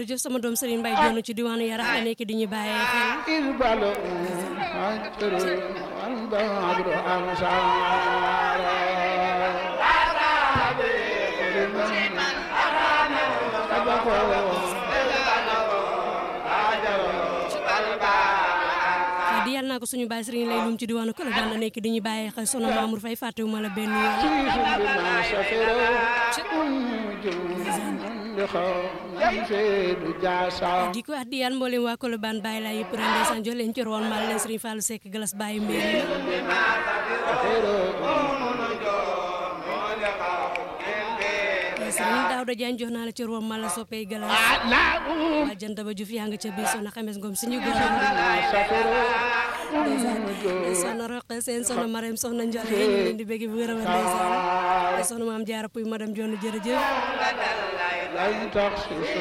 jërëjëf sama doom Serigne Mbaye Dione ci diwaanu Yarax la nekk di ñu bàyyee xel di yàlla naa ko suñu baay Serigne lay lum ci diwaanu Kolo daan la nekk di ñu bàyyee xel sono Mamour Faye fàttewuma la benn yoon di ko wax di yaan mboolem waa Colobane bàyyi laa yëpp ren ndeysaan jox leen ci roon mal leen Serigne Fallou Seck galas bàyyi mbir Serigne Daouda Diagne jox naa la ci roon mal la soppee galas waa jant ba Juuf yaa nga ca biir soxna xames ngom suñu góor soxna roqe seen soxna marem soxna njole ñu leen di bëgg bu wér a wér ndeysaan soxna maam jaara puy madame Dione jërëjëf